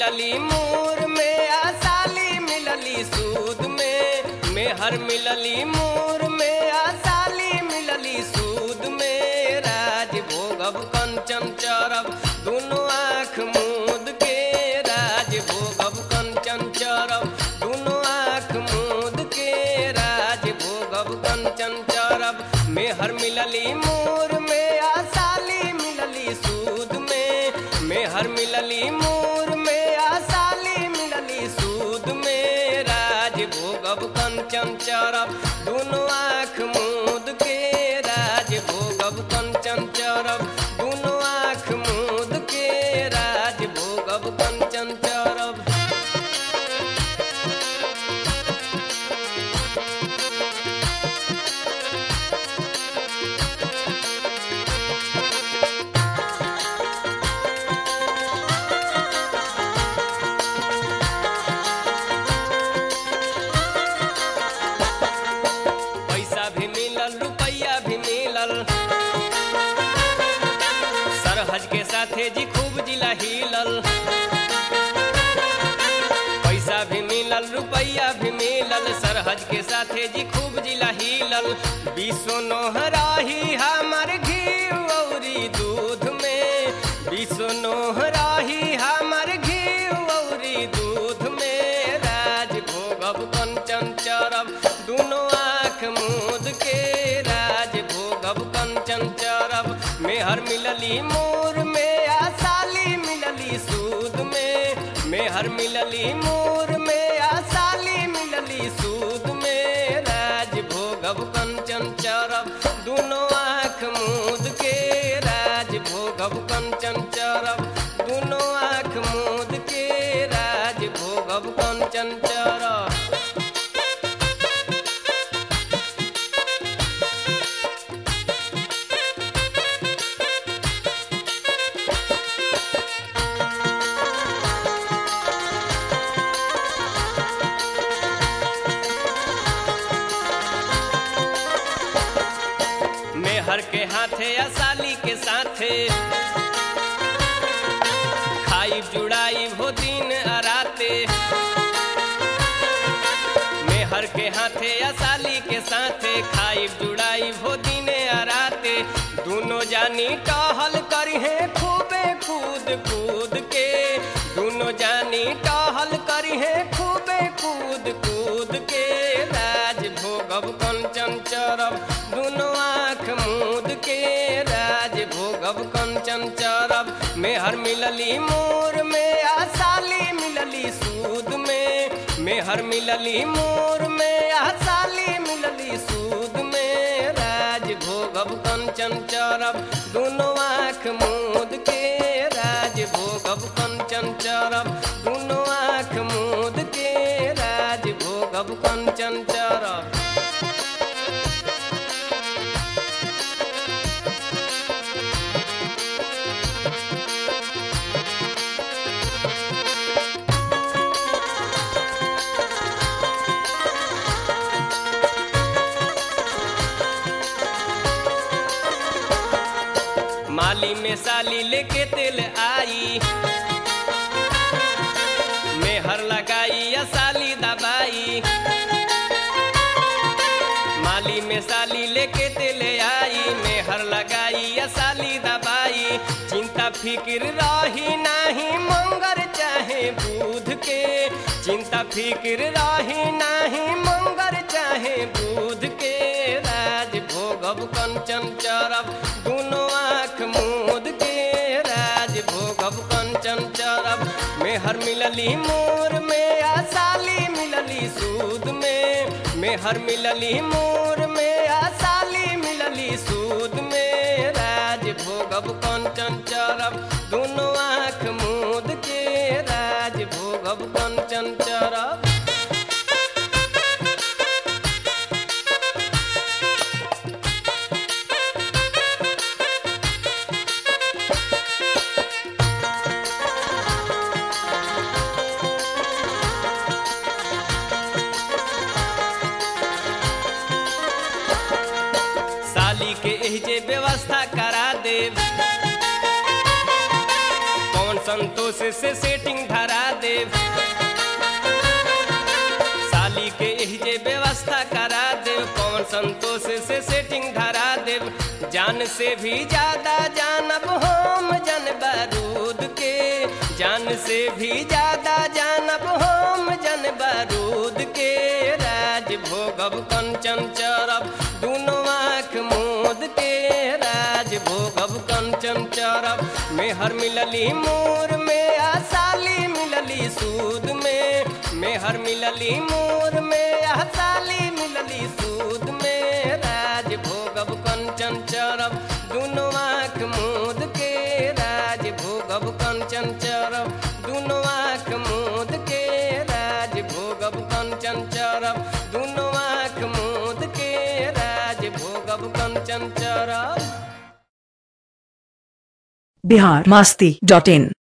मिलली मूर में आ साली मिलली सूद में मेहर मिलली मूर में आ साली मिलली सूद में राज भोगब कंचन चरब दुनो आँख मूद के राज भोगब कंचन चरब दुनो आँख मूद के राज भोगब कंचन चरब मेहर मिलली मूर में आ साली मिलली सूद में मेहर मिलली मूर में आ साली मिलली सूद में राज भोगब कंचन चरब दुनो आँख मूद के राज भोगब कंचन चरब दुनो आँख मूद के राज भोगब कंचन चरब पैसा भी मिलल रुपया भी मिलल सरहज के साथे जी खूब जिला हिलल पैसा भी मिलल रुपया भी मिलल सरहज के साथे जी खूब जिला हिलल बीसो नोहराही हमर घी औरी दूध में बीसो नोहराही हमर घी औरी दूध में राज भोगब कंचन चरब दुनो आँख मूद के राज भोगब कंचन चरब मेहर मिलली मोर में आ साली मिलली सूद में मेहर मिलली मोर में आ साली मिलली सूद में राज भोगब कंचन चरब दुनो आँख मूद के राज भोगब कंचन चरब दुनो आँख मूद के राज भोगब कंचन चरब मेहर के हाथे या साली के साथे खाई जुड़ाई हो दिन अराते मेहर के हाथे या साली के साथे खाई जुड़ाई हो दिन अराते दोनों जानी टहल करी है खूबे कूद कूद के दोनों जानी टहल करी है खूबे कूद कूद के राज भोगब कंचन चरब दुनो आँख मूद के राज भोगब कंचन चरब मेहर मिलली मोर में आ साली मिलली सूद में मेहर मिलली मोर में आ साली मिलली सूद में राज भोगब कंचन चरब दुनो आँख मूद के राज भोगब कंचन चरब दुनो आँख मूद के राज भोगब कंचन चरब माली में साली लेके तेल आई मेहर लगाई या साली दबाई माली में साली लेके तेल आई मेहर लगाई या साली दबाई चिंता फिक्र रही नाही मंगर चाहे दूध के चिंता फिक्र रही नाही मंगर चाहे दूध के राज भोगब कंचन चरब दुनो आँख मूद के राज भोगब कंचन चरब मेहर मिलली मोर में आ साली मिलली सूद में मेहर मिलली मोर में आ साली मिलली सूद में राज भोगब कंचन चरब दुनो आँख मूद के राज भोगब कंचन चरब साली के एह जे व्यवस्था करा देव कौन संतोष संतोष से सेटिंग धरा देव साली के एही जे व्यवस्था करा देव पवन संतोष से सेटिंग धरा देव जान से भी ज्यादा जानब हम जन बारूद के जान से भी ज्यादा जानब हम जन बारूद के राज भोगब कंचन चरब दुनो आँख मूद के राज भोगब कंचन चरब मेहर मिलली मोर में आ साली मिलली सूद में मेहर मिलली मोर में आ साली मिलली सूद में राज भोगब कंचन चरब दुनो आँख मूद के राज भोगब कंचन चरब दुनो आँख मूद के राज भोगब कंचन चरब दुनो आँख मूद के राज भोगब कंचन चरब बिहार मास्ती डॉट इन